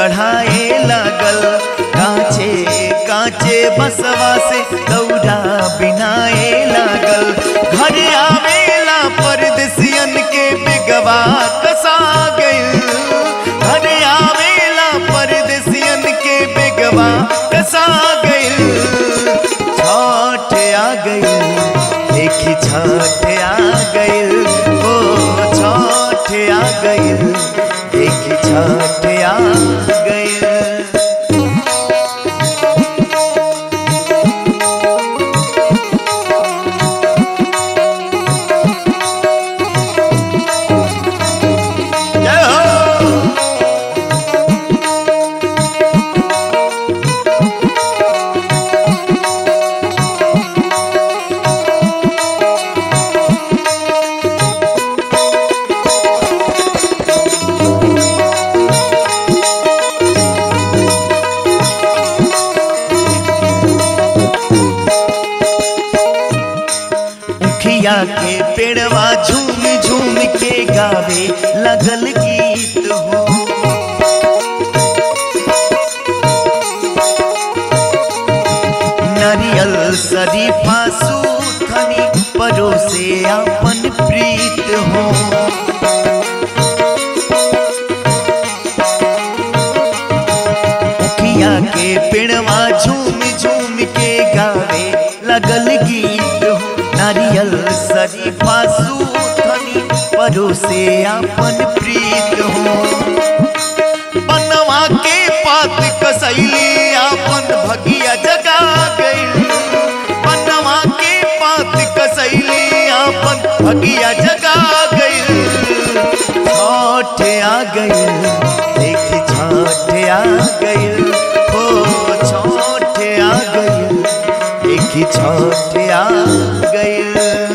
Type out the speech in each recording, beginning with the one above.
चढ़ाए लागल कांचे कांचे बसवा से दौड़ा बिनाए लागल घर आवेला परदेसियन के बेगवा कसा गइल घर आवेला परदेसियन के बेगवा कसा गइल छठ आ गइल देखी छठ आ गइल ओ छठ आ गइल देखी छठ आ गइल जय हो उखिया के पेड़वा झूम झूम के गावे लगल गीत हो नारियल शरीफा सूथनी परोसे अपन प्रीत हो उखिया के पेड़वा झूम झूम के गावे लगल गीत हो नारियल शरीफा सूथनी परोसे अपन प्रीत हो बनवा के पात कसैली अपन भगिया जगा गइल बनवा के पात कसैली अपन भगिया जगा गइल छठ आ गइल देखी छठ आ गइल हो छठ आ गइल देखी छठ आ गइल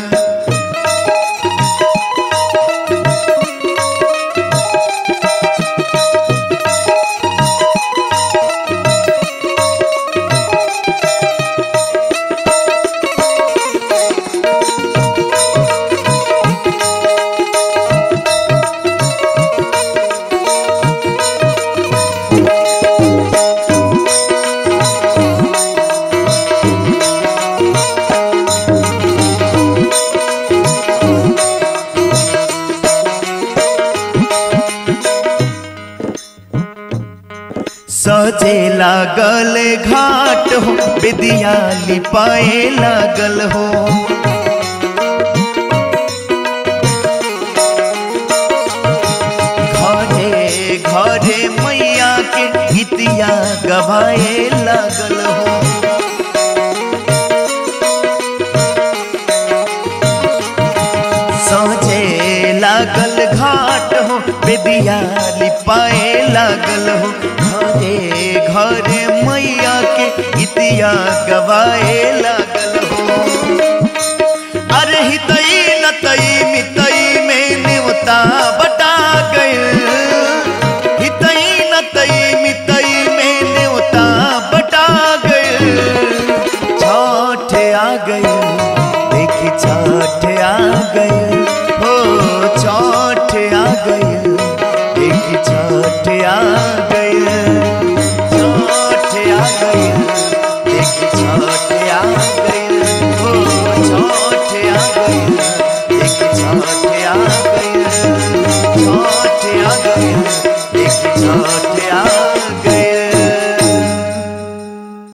सजे लागल घाट हो विद्या लिपाए लागल हो घरे घरे मैया के गीतिया गवाए लागल हो सजे लागल घाट हो बेदिया लिपाए लागल हो घरे घरे मैया के गीतिया गवाए लागल